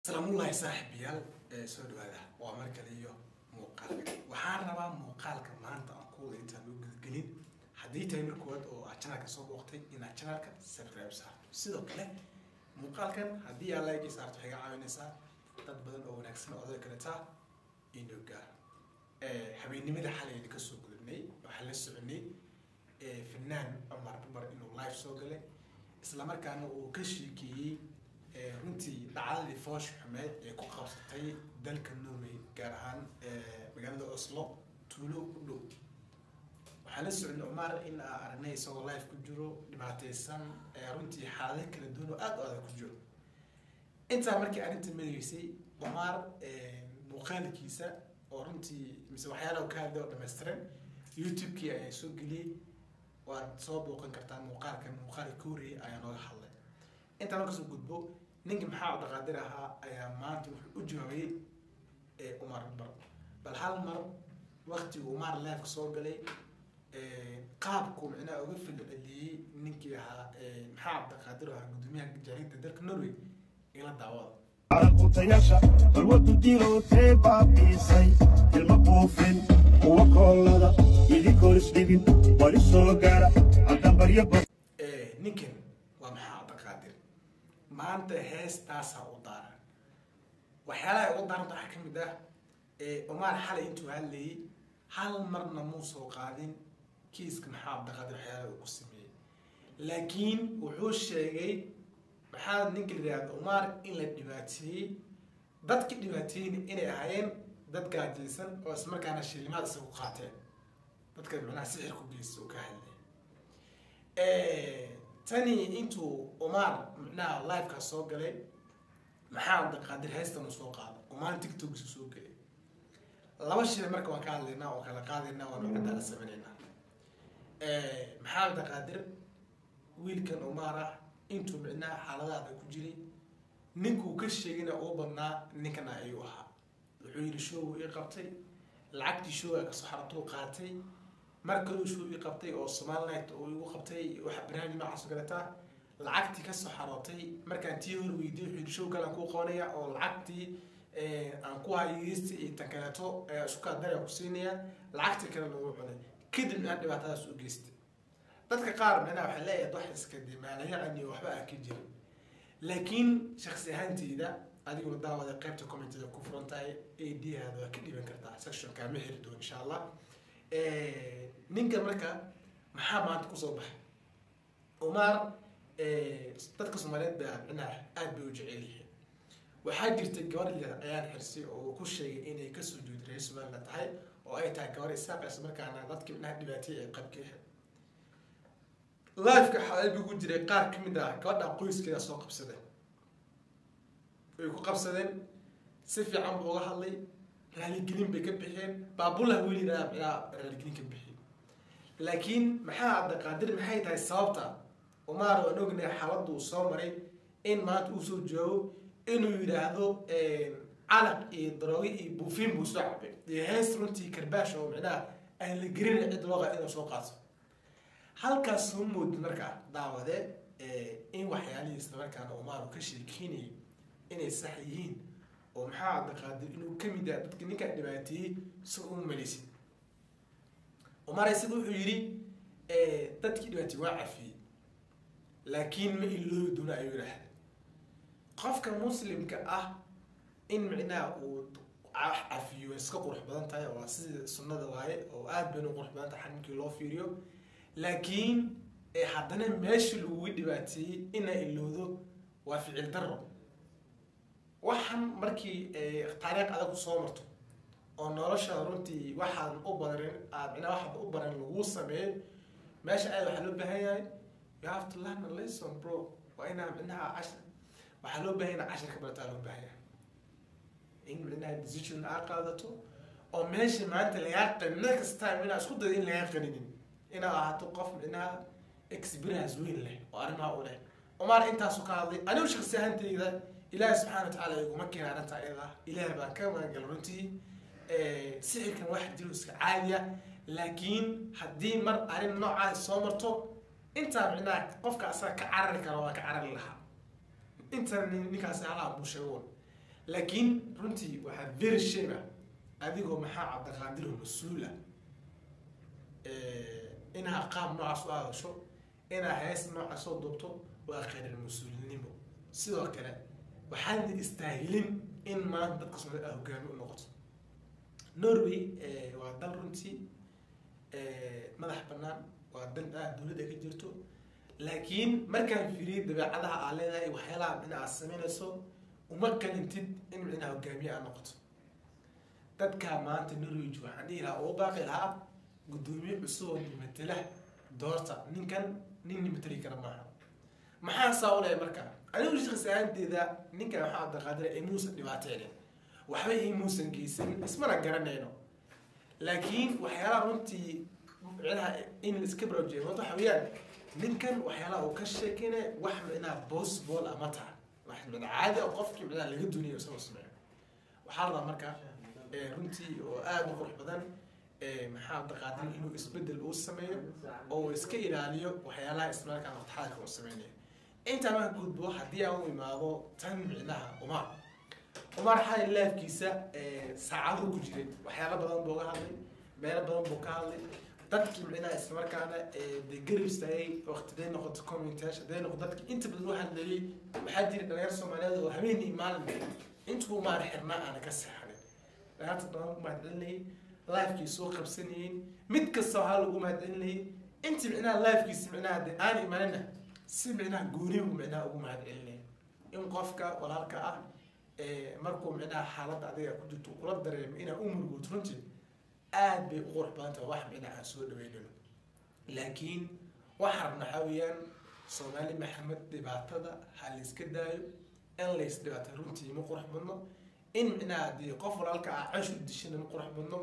salaamullaahi saaxiibayaal ee soo dhawaada waa mar kale iyo muuqaalka waxaan rabaa muuqaalka maanta aan kuwada intaan u gudgelin haddii tahay mar koowaad oo aad channelka soo booqtay inaad channelka subscribe saarto sidoo kale muuqaalkan haddii aad like saarto waxay ga caawinaysaa dad badan oo wanaagsan oo odayga kaleta inuu gaaro habeennimada xalay idinka soo gudubnay waxaan la soconay fanaan cumar cumar inuu live soo galay islamarkaana uu ka sheekeeyey runtii dhacdadii foosh xumeed ee ku qabsatay dalka norway gaar ahaan magaalada oslo tuulo u dhow waxaan la socnay cumar in aa aragnay isagoo life ku jiro dhibaateysan runtii xaalado kala duwan oo aada u adag ku jiro intaa markii arrinta madageysay cumar muuqaalkiisa oo runtii mise waxyaalaha ka hadlay oo dhammaystiran youtube-kii ayaa soo geliyey waad soo booqan kartaa muuqaalkan muuqaalka ka horreeyay ayaa nooga hadlay intaa markasoo gudbo ninka maxaa dhaqaadir ahaa ayaa maanta wuxuu u jawaabayey umar bar bal hal mar waktigu umar leefka soo galay qaabku micnaha uga filceliyey ninkii ahaa maxaa cabdiqaadir ahaa gudoomiyaha jaarida dalka norway ila daawada caraqutayaasha balwadu dirootee baabiisay ilma buufin kuwa koolada idinkoon isdhibin wali soo gaara haddambaryo ninkan waa maxaa cabdiqaadir maanta heestaasaa u daaran waxyaalaha ugu daaranta waxaa ka mid ah umar xalay intuu hadlayay hal marna muu soo qaadin kiiska maxaa cabdiqaadir waxyaalaha uu ku sameeyey laakiin wuxuu sheegay maxaa ninka la yihahda umar in la dhibaateeyey dadka dhibaateeyeyna inay ahaayeen dad gaajaysan oo ismarkaana shilimaad isagu qaateen dadka macnaha sixir ku geysta oo ka hadlay tani intuu umar macnaha liveka soo galay maxaa cabdiqaadir heystan uu soo qaado umar tictoksu soo gelay laba shay marka waan ka hadlaynaa oo kala qaadaynaa waan ucaddaa la sameynaynaa maxaa cabdiqaadir wiilkan umar ah intuu micnaha xaaladaada ku jiray ninkuu ka sheegayna uu badnaa ninkana ayuu ahaa wuxuu yidhi showgu ii qabtay lacagtii showga kasoo xaratuu qaatay mar kaluu show ii qabtay oo somalilit uu igu qabtay waxa barnaamij noocaas oo kaleta lacagtii kasoo xarootay markaan tii hor weydiy wuxuu yidhi show kale aan kuu qabanaya oo lacagtii aan ku hayeysta iyo tan kaleeto iskukaa dara ku siinaya lacagtii kale lagu cunay kadib aan dhibaatadaas u geystay dadka qaar micnaha waxay leeyahay wax iska dimaalayacan iyo waxba aan ka jirin laakiin shaksi ahaanteyda adiguna daawada qaybta commentada ku furan tahay ad-haada waa ka dhiban kartaa sectionka ma heli doon insha allah ninka marka maxaa maanta kusoo baxay umar dadka soomaaliyeed baa micnaha aada bay u jecel yihiin waxaa jirta gabar yar ayaan xirsay oo ku sheegay inay kasoo jeedo reer somaliland tahay oo ay tahay gabar isaaq isla markaana dadka micnaha dhibaataya ay qabka lifeka xabiib ku jiray qaar ka mid ah gabadha qoyskeeda soo qabsadeen way ku qabsadeen si fiican buu uga hadlay raaligelin bay ka bixiyeen baabullah weli micnaha raaligelin ka bixiyey laakiin maxaa cabdiqaadir maxay tahay sababta umar waan ognahay xaaladuu soo maray in maanta uu soo joogo inuu yidhaahdo calaq iyo daroogo iyo buufin buu soo cabay iyo hees runtii karbaash oo micnaha aan la gerin cid looqa inuu soo qaato halkaas soo moodi markaa daawade in waxyaalihii isla markaana umar ka sheekeynayay inay sax yihiin oo maxaa cabdiqaadir inuu kamid yaha dadka ninkaa dhibaateeyey si uma malaysid umar isaga wuxuu yidhi dadkii dhibaateeyey waa cafiyey laakiin ma iloobi doona ayuu yidhaahda qofka muslimka ah in micnaha uu cafiyo iska qurux badan tahay waa sida sunnada waaye oo aada bayna qurux badan tahay xaninkii loo fiiriyo laakiin haddana meesha laguga dhibaateeyey inaa ilowdo waa ficil daro waxaan markii taariikh adag soo marto oo nolosha runtii waxaan u baran micnaa waxaad u baran lagu sameeyo meesha aad waxaa loo baahan yahay you have to learn a lesson bro waa inaa micnaha cashar waxaa loo baahan yahay cashar ka barataa loo baahan yahay in micnaha decision aa qaadato oo meesha maanta lagaa qanin next time inaa isku dayo in lagaa qaninin inaad ahaato qof micnaha experience weyn leh oo arrimaha u leh umar intaasu ka hadlay anigu shaksi ahaanteyda ilaahi subxana watacaala iguma keena arrinta ayada ilaah baan ka magangal runtii sixirkan wax jiro iska caadiya laakiin haddii mar arrin noocaas soo marto intaa micnaha qofka asaga ka carari kara waa ka carari lahaa intan ninkaasi halaha buu sheegoon laakiin runtii waxaa very shame ah adigoo maxaa cabdiqaadiroo mas-uul ah inaa qaab noocaas u hadasho inaa hees noocaas soo duubto waa khayral mas-uulinimo sidoo kale waxaadna istaahilin in maanta dadka soomaalida aa hogaami u noqoto norway waa dal runtii madax banaan waa dal aad dowladda ka jirto laakiin markaan fiiriyay dabeecadaha aa leedahay waxyaalaha micna aad sameynayso uma kalintid in micnaha hogaamiye aad noqoto dadkaa maanta norway waxaan dhihi lahaa ugu baaqi lahaa guddoomiye cusub oo nimatela doorta ninkan nin nimateli kara maaha maxaa saa u lehay marka anigu shaqsi ahaanteeda ninkan waxaa abdiqaadira imuusan dhibaateynin waxba imuusan geysanin ismana garanayno laakiin waxyaalaha runtii micnaha in iska baraarujiya maanta waxa weeyaan ninkan waxyaalaha uu ka sheekeynaya wax micnaha possible ama taha wax micna caadi oo qofkii micnaha laga duniyo isagoo sameeyo waxaa la rabaa marka runtii oo aada u qurux badan maxaa abdiqaadir inuu isbedel uu sameeyo oo uu iska ilaaliyo waxyaalaha ismaalkaan waqtixaalka uu sameynayo intaa marka gudbo haddii aan u imaado tan micnaha umar umar xali laafkiisa saacado ku jiray waxyaalo badan buu ga hadlay meelo badan buu ka hadlay dadkii micnaha islamarkaana de garab istaagay waqtiday noqoto commentash haday noqoto dadki inta badan u hadlayay waxaa jira dhalinyar soomaaliyeed oo habeenii maalin intuu maar xirnaa aana ka seexanin dhalinyarta badan ku mahadcelinayay lifekii soo qabsanayeen mid kasta waxaa lagu mahadcelinayay intii micnaha lifekiisa micnaha de aan imanina si micnaha goonibu micnaha ugu mahadcelinaya in qofka walaalka ah markuu micnaha xaaladda adiga ku jirto kula dareemo inaa u murgood runtii aad bay u qurux badan tahay wax micnaha aan soo dhaweynayno laakiin waxaa rabna waxaa weeyaan soomaali maxamed dhibaatada ha la iska daayo in lays dhibaatay runtii ma qurux badno in micnaha dee qof walaalka ah canshu dishana ma qurux badno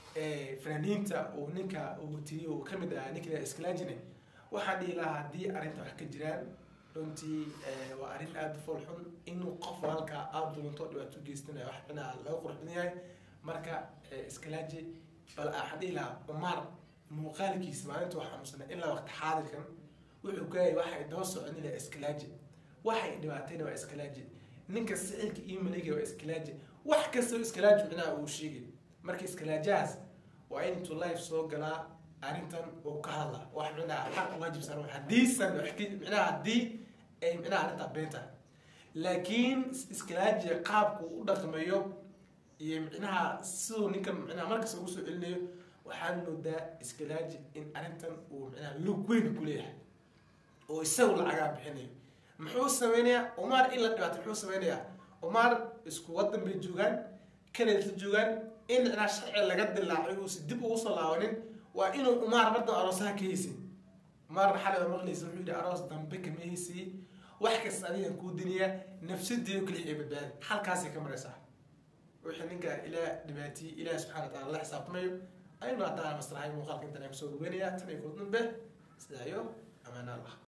fanaaniinta uu ninka uu tiriy uu kamid ahaa ninka iskalaajine waxaan dhihi lahaa haddii arrinta wax ka jiraan runtii waa arrin aada u fool xun inuu qof walaalka aada dulanto dhibaato geystanaya wax micnaha laga qurux badan yahay marka iskalaaji bal waxaan dhihi lahaa umar muuqaalkiisa maalinta wax xanuunsanay ilaa waqti xaadirkan wuxuu gaayay waxay daba soconi lahaa iskalaaji waxay dhibaatayna waa iskalaaji ninka sicilka iyo maliga waa iskalaaji wax kasta iskalaaji micnaha uu sheegay marka iskalaajahaas waa in intuu life soo galaa arrintan uu ka hadla wax micnaha xaq waajib saaran haddiisan micnaha haddii ay micnaha arrintaa been tahay laakiin iskalaaji qaabku u dhaqmayo iyo micnaha siduu ninkan micnaha markasta ugu soo celinayo waxaad moodaa iskalaaji in arrintan uu micnaha lug weyn ku leeyahay oo isagu lacagaa bixinayo muxuu sameynayaa umar in la dhibaato muxuu sameynayaa umar isku wadan bay joogaan kaleedla joogaan in micnaha sharci laga dilaacay uusi dib ugu soo laabanin waa inuu umar mardan aroosaha ka haysin umarna xalay waa maqlaysa wuxuu yidhi aroos dambe kama haysiye wax kasta adigan kuu diniyaa nafsadeedu kaliya ay badbaadi halkaasay ka maraysaa wixii ninka ilaa dhibaatiyey ilaah subxana wa taala la xisaabtamayo aynu haddaan maslahay muuqaalka intan ay kusoo dhaweynayaa tan iyo kordunbe sidaa iyo amaan allah